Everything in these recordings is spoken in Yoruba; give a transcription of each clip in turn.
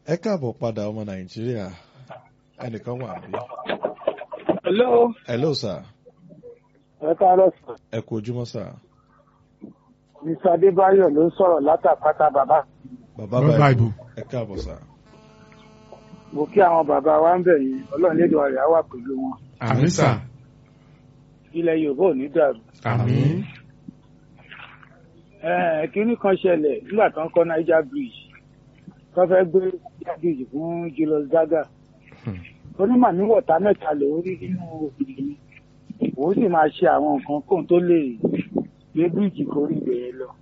ẹ káàbọ̀ padà ọmọ nàìjíríà ẹnìkan wà bí. hello hello sir ẹ káàárọ̀ sir ẹ kú ojúmọ́ sir. mr adébáyọ̀ ló ń sọ̀rọ̀ látàpátá bàbá bàbá Bàbá báyìí Ìbò. ẹ káàbọ̀ sir. mo kí àwọn bàbá wa ń bẹ̀ yín ọlọ́run lédè ọ̀rẹ́ á wà pẹ̀lú wọn àmín sà ilẹ̀ yorùbá ò ní dàrú. àmín Ẹ, kínní kan ṣẹlẹ̀ nígbà tó ń kọ́ niger bridge tó fẹ́ gbé niger bridge fún julius zaga onímọ̀ ní wọ̀tá mẹ́ta lòún rí nínú òbí mi òun sì máa ṣe àwọn nǹkan kóun tó lè gbé bíríìjì kórí ibẹ̀ lọ.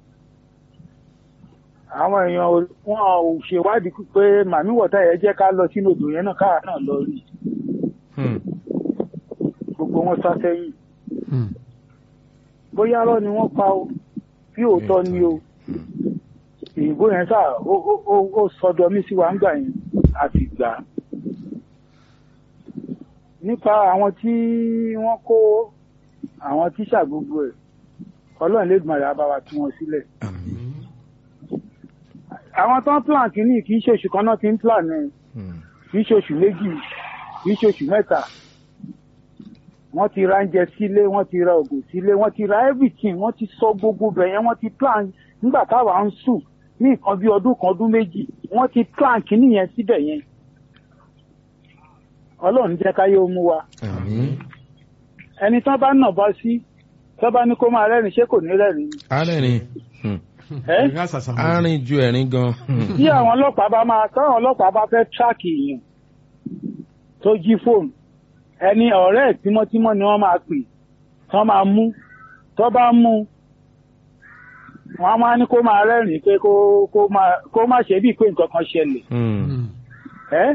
àwọn èèyàn ò- wọn ò ṣèwádìí pé màmí wọ̀tá yẹn jẹ́ ká lọ sínú odò yẹn náà káà náà lọ rí Hmm. gbogbo wọn sá sẹ́yìn Hmm. bóyá rọ́ ni wọ́n pa o bí òótọ́ ni o ìbò yẹn sá ó ó- ó ó sọdọ mí sí wa ń gbà yẹn àti gbà á. nípa àwọn tí wọ́n kó àwọn tíṣà gbogbo ẹ̀ ọlọ́run lẹ́gbọ̀n rẹ̀ á bá wa tú wọn sílẹ̀. àmín. àwọn tó ń plan kínní kì í ṣe oṣù kan náà ti ń plan ẹ̀ Hmm. kì í ṣe oṣù méjì kì í ṣe oṣù mẹ́ta wọ́n ti ra oúnjẹ sílé wọ́n ti ra oògùn sílé wọ́n ti ra everything wọ́n ti sọ gbogbo bẹ̀ yẹn wọ́n ti plan nígbà táwa ń sùn ní nǹkan bí ọdún kan ọdún méjì wọ́n ti plan kínní yẹn síbẹ̀ yẹn ọlọ́run jẹ́ káyé ó mú wa àmín. ẹni tán bá nà bá sí tán bá ní kó máa rẹ́rìn ṣé kò ní rẹ́rìn arìnrìn ẹ́ ẹ̀rín àṣàṣà mọ̀. arìn ju ẹ̀rín gan. tí àwọn ọlọ́pàá bá máa táwọn ọlọ́pàá bá fẹ́ tíráàkì èèyàn tó jí fóònù ẹni ọ̀rẹ́ ẹ̀ tímọ́tímọ́ ni wọ́n máa pè tán máa mú tó bá mú wọ́n á máa ní kó máa rẹ́rìn-ín pé kó kó máa kó má ṣe bíi pé nǹkan kan ṣẹlẹ̀ Hmm. Hmm. ẹ́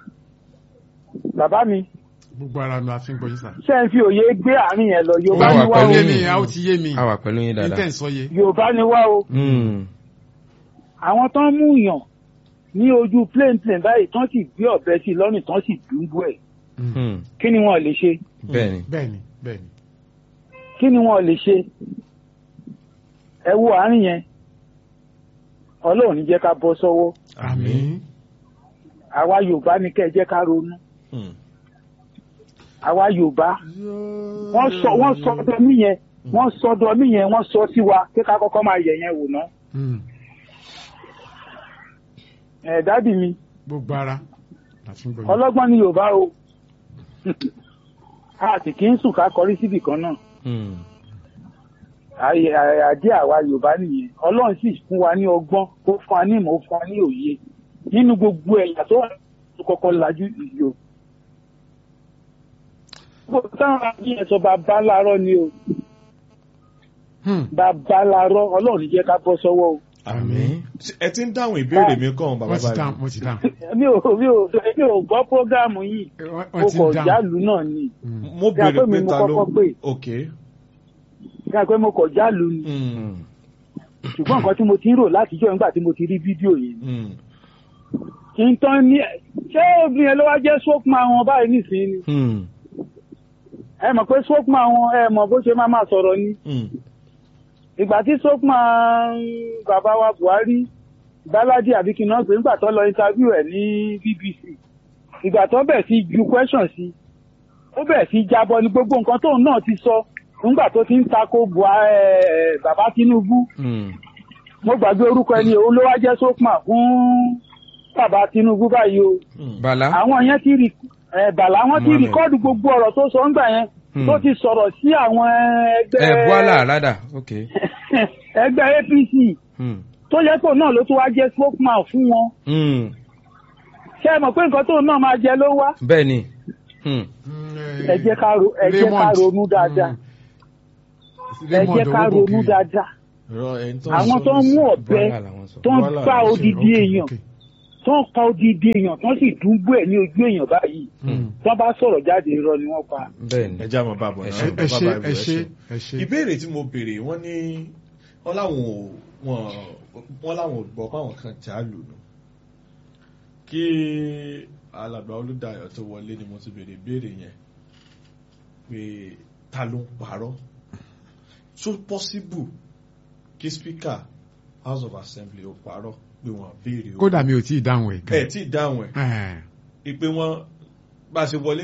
bàbá mi gbogbo ara mi àfi ń gbọ́ yín sà. ṣé ń fi òye gbé àárín yẹn lọ yorùbá Wà ni ó wá o yé pẹ̀lú mi yín. a ó ti yé mi a wà pẹ̀lú yín ní tẹ̀ dáadáa. ń sọ yé. yorùbá ni wá o Hmm. àwọn tó ń mú yàn ní ojú plane plane báyìí tán sì gbé ọ̀bẹ sí i lọ́rùn tán sì dùbú ẹ̀ Hmm. kí ni wọn lè ṣe bẹ́ẹ̀ni. bẹ́ẹ̀ni bẹ́ẹ̀ni. kí ni wọn lè ṣe ẹ wo àárín yẹn ọlọ́run ní jẹ́ ká bọ́ sọ́wọ́ àmín. àwa yorùbá ní kẹ́ ẹ jẹ́ ká ronú Hmm. àwa yorùbá wọ́n sọ wọ́n sọ ọdọ mí yẹn wọ́n sọ ọdọ mí yẹn wọ́n sọ sí wa kí ká kọ́kọ́ máa yẹ̀ yẹn wò ná Hmm. ẹ̀ dádì mi gbogbo ara àfi ń gbọ́ yín. ọlọ́gbọ́n ní yorùbá o a sì kí ń sùn ká kọrí síbì kan náà Hmm. àyè àdé àwa yorùbá nìyẹn ọlọ́run sì fún wa ní ọgbọ́n ó fún wa ní ìmọ̀ ó fún wa ní òye nínú gbogbo ẹ̀yà tó wà tó kọ́kọ́ lajú ìyó. gbogbo táwọn àbí yẹn sọ bàbá láàárọ̀ ni o Hmm. bàbá láàárọ̀ ọlọ́run ní jẹ́ ká bọ́ sọ́wọ́ o. àmín. ẹ ti ń dáhùn ìbéèrè mi kàn bàbá wọ́n ti dáhùn báyìí. wọ́n ti dáhùn. mi ò mi ò mi ò gbọ́ prógáàmù yìí Wọ́n- mo wọ́n ti kọ̀ dáhùn. jálù náà ni Hmm. mo Bí a béèrè pé mi pé mo ta ló kọ́kọ́ pè. ok. kí a pé mo kọ̀ jálù ni Hmm. ṣùgbọ́n nǹkan tí mo ti ń rò látijọ́ nígbà tí mo ti rí fídíò yẹn Hmm. kí n tán ní ṣé obìnrin yẹn ló wá jẹ́ spokesman wọn báyìí nísìnyí ni Hmm. ẹ mọ̀ pé spokesman wọn ẹ mọ̀ bó ṣe máa máa sọ̀rọ̀ ni Hmm. ìgbà tí spokesman bàbá wa Buhari Báládì àbí kí n náà pé nígbà tó lọ interview ẹ̀ ní BBC ìgbà tó bẹ̀ sí ju question sí ó bẹ̀ sí jábọ́ ní gbogbo nǹkan tóun náà ti sọ nígbà tó ti ń tako Buhari ẹ̀, bàbá Tinubu Hmm. mo gbàgbé orúkọ ẹni òun ló wá jẹ́ spokesman fún bàbá Tinubu báyìí o Hmm. bala. àwọn yẹn ti rí ẹ bàlá wọn ti Mohammed. rìkọ́ọ̀dù gbogbo ọ̀rọ̀ tó sọ ńgbà yẹn Hmm. tó ti sọ̀rọ̀ sí àwọn ẹgbẹ́ ẹ bọ́lá rádà ok. ẹgbẹ́ APC Hmm. tó yẹ kó náà ló tún wá jẹ́ spokesman fún wọn Hmm. ṣé ẹ mọ̀ pé nǹkan tóun náà máa jẹ ló wá bẹ́ẹ̀ni. Hmm. Hmm, ẹ jẹ́ ká ro- ẹ jẹ́ ká Raymond. ronú dáadáa Hmm. ẹ Raymond jẹ́ ká Owóbòkè. ronú dáadáa Rọ ẹni tó ń àwọn sọ tó ń mú nísìnyí. ọ̀bẹ bọ́lá làwọn sọ. tó ń Bọ́lá pa ló ṣe, odidi Ok, èèyàn ok. tó ń pa odidi èèyàn tó sì dúgbò ẹ̀ ní ojú èèyàn báyìí Hmm. tó bá sọ̀rọ̀ jáde irọ́ ni wọ́n pa bẹ́ẹ̀ni. ẹ já mọ bàbọ Ẹ náà ṣé, ẹ bàbá ṣé báyìí ẹ ẹ ṣé ṣé. ẹ ṣé. ìbéèrè tí mo béèrè wọ́n ní wọ́n láwọn ò wọ́n wọ́n láwọn ò gbọ́ páwọn kan já lù nù kí alàgbà olùdáyọ̀ tó wọlé ni mo ti béèrè ìbéèrè yẹn pé ta ló ń parọ́ so possible kí speaker house of assembly ó parọ́ pé wọ́n béèrè owó kódà mi ò tí ì dáhùn ẹ̀ ẹ̀ tí ì dáhùn ẹ̀ gan. ìpè wọn bá a ṣe wọlé